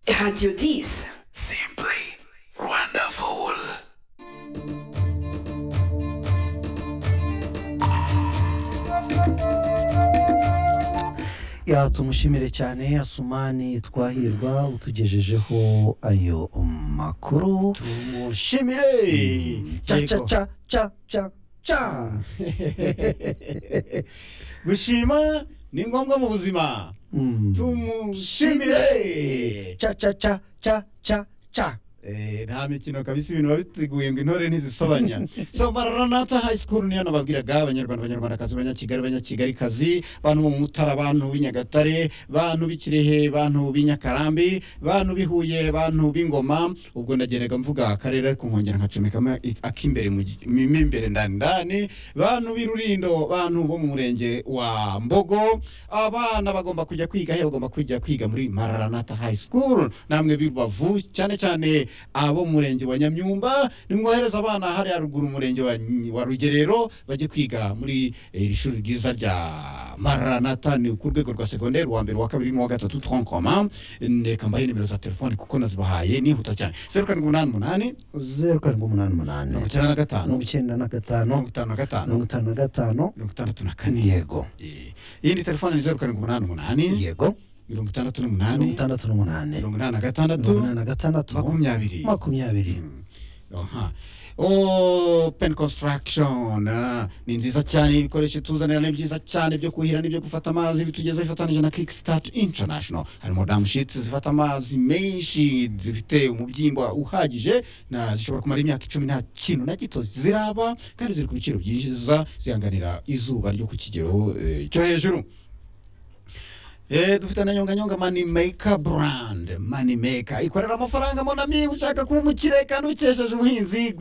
Radiodis. Simply wonderful. ya tumushimire cyane asumani twahirwa utugejejeho ayo makuru tumushimire ca ca Yego. ca ca ca ca gushima ni ngombwa mu buzima Mm. tumushimire ca ca ca ca ca ca Eh, nta mikino kabisa ibintu biba biteguye ngo intore ntizisobanya so maranata high school niyo nababwiraga abanyarwanda abanyarwandakazi abanyakigali abanyakigalikazi bantu bo mu mutara bantu b'inyagatare bantu b'ikirehe bantu b'inyakarambi bantu b'ihuye bantu b'ingoma ubwo ndagendaga mvuga akarere ariko nkongera nkacomekamo i- ak'imbere mu gi- mi- mo imbere ndani ndani bantu b'irurindo bantu bo mu murenge wa mbogo abana bagomba kujya kwiga he bagomba kujya kwiga muri maranata high school namwe b'irwavu cyane cyane abo mu murenge wa nyamyumba nimwohereza abana hariya ruguru umurenge wa, wa rugerero bajye kwiga muri eh, iri shuri ryiza rya maranata ni ku rwego rwa segonderi wa mbere wa kabiri n'uwa gatatu tronkoma reka mbahe nimero za telefoni kuko nazibahaye nihuta cyane zeru karindwi umunani umunani zeru karindwi umunani umunani mirongo icyenda na gatanu mirongo icyenda na gatanu mirongo itanu na gatanu mirongo itanu na gatanu mirongo itandatu na kane yego Eh, iyindi telefone ni zeru karindwi umunani umunani yego mirongo itandatu mirongo n'umunani itandatu n'umunani mirongo inani na mirongo gatandatu inani na gatandatu makumyabiri makumyabiri Aha. open construction ah, ni nziza cyane ibikoresho tuzanira ni byiza cyane byo kuhira n'ibyo gufata amazi bitugeza bifatanije na kickstart international harimo damushiti zifata amazi menshi zifite umubyimba uhagije na zishobora kumara imyaka icumi nta kintu na gito ziraba kandi ziri ku biciro byiza zihanganira izuba ryo ku kigero eh, cyo hejuru Eh, dufite na nyonga nyonga money maker brand money maker ikorera amafaranga monami ushaka kuba umukire kandi ukesheje ubuhinzi